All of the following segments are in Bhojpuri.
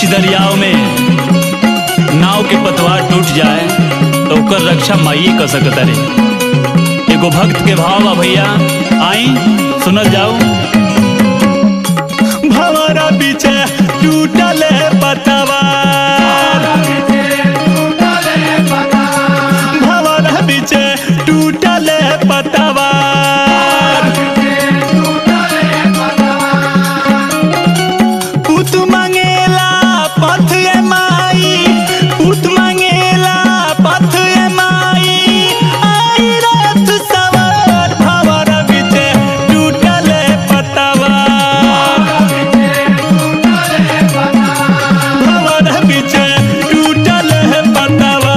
दरियाव में नाव के पतवार टूट जाए तो ओकर रक्षा माइए कर सकता रे एगो भक्त के भाव बा भैया आई सुनल जाओ भवरा पीछे टूटल पतवार भवरा पीछे टूटल पतवार पुत मंगेला पथ ए माई पुत मंगेला पथ ए माई आई रथ सवार भवर बिचे टूटल पतवा भवर बिचे टूटल पतवा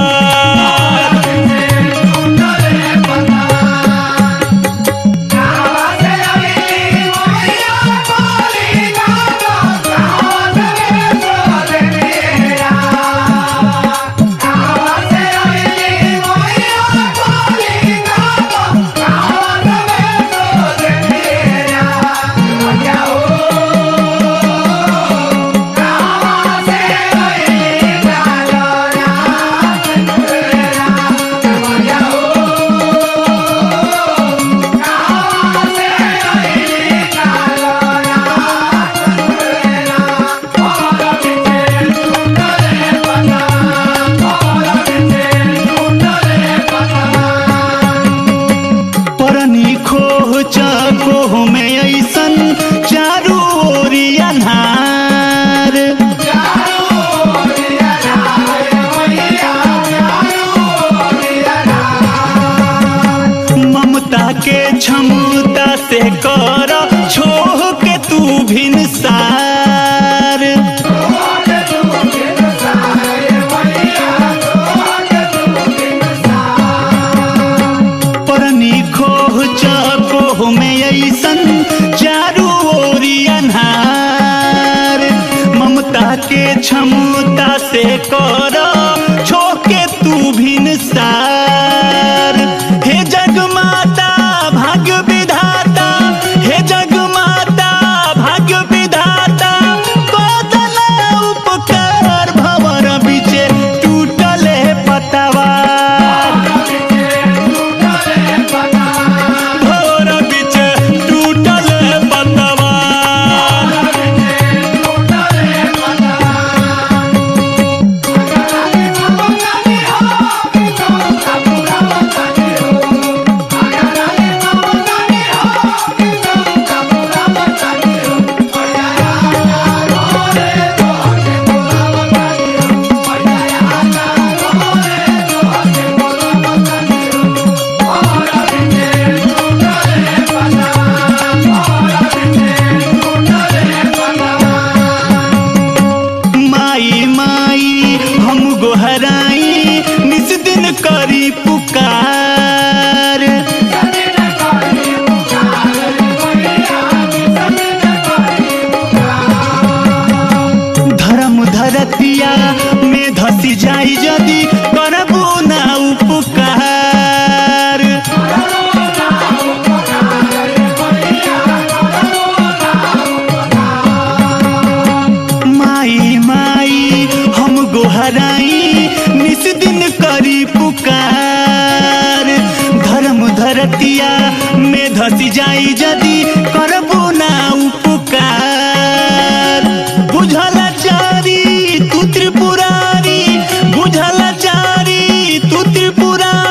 परनी खोह चाकोह में ऐसन चारू ओरी अन्हार ममता के क्षमता से कर छोह के तू भिनसार परनी खोह चाकोह में ऐसन चारू ओरी अन्हार ममता के क्षमता से कर छोके तू भिनसार हे जगमाता भाग्य विधाता हे जगमाता भाग्य विधाता कोदल उपकार भवर बिचे टूटल पतवार भवर बिचे टूटल पतवार माई माई हम गोहराई निस दिन करी पुकार धर्म धरतिया में धसी जाई जदी करबू ना उपकार माई माई हम गोहराई निस दिन करी पुकार धर्म धरतिया में धसी जाई जदी करबू ना उपकार बुझल चारी तू त्रिपुरारी बुझल चारी तू त्रिपुरारी